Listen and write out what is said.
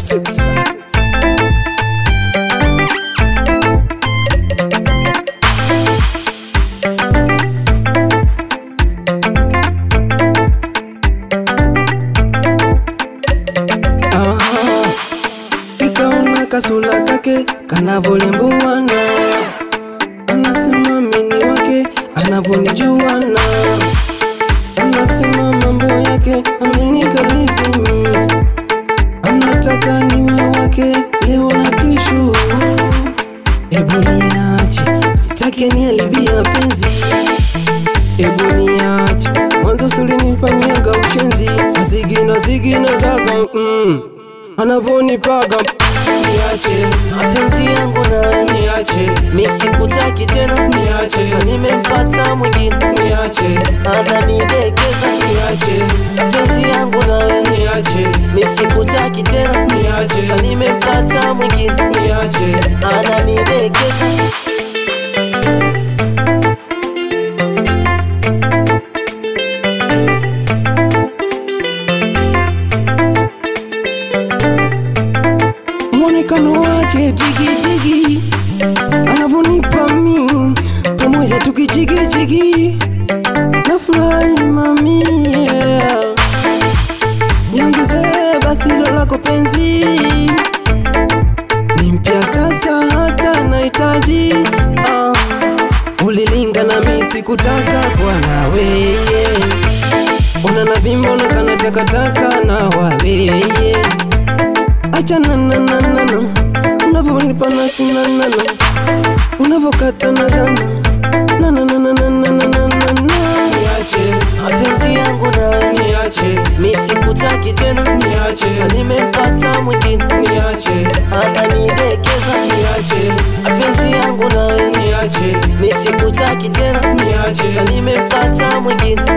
Classics. Aha, ikaona kasula kake kanavolembuwana, anasema mini wake anavonijuana, anasema mambo yake amenikabizimi, anataka niwe wake leo na kesho. Ebu niache, sitake nialibia penzi Ebu niache, mwanzo sulinifanyanga ushenzi Zigina zigina zaga mm, anavonipaga Niache, mapenzi yangu nawe niache, mi sikutaki tena Niache. sasa nimempata mwingine niache, ananidekeza niache, mapenzi yangu nawe niache, mi sikutaki tena Niache. sasa nimempata mwingine niache ananidekeza mwonekano wake tigitigi anavonipa mi pamoja tukichigичigi na furahi mami yeah. niongezee basi hilo lako penzi ni mpya sasa hata nahitaji ah. ulilinga na mi sikutaka bwana weye una na vimbo na kana takataka na waleye achana na na na na unavyonipa nasi na na na unavyokata na gana na na na na na na na na na na niache mapenzi yangu nawe niache mi sikutaki tena Niache. sasa nimempata mwingine niache ananidekeza niache mapenzi yangu nawe niache mi sikutaki tena niache sasa nimempata mwingine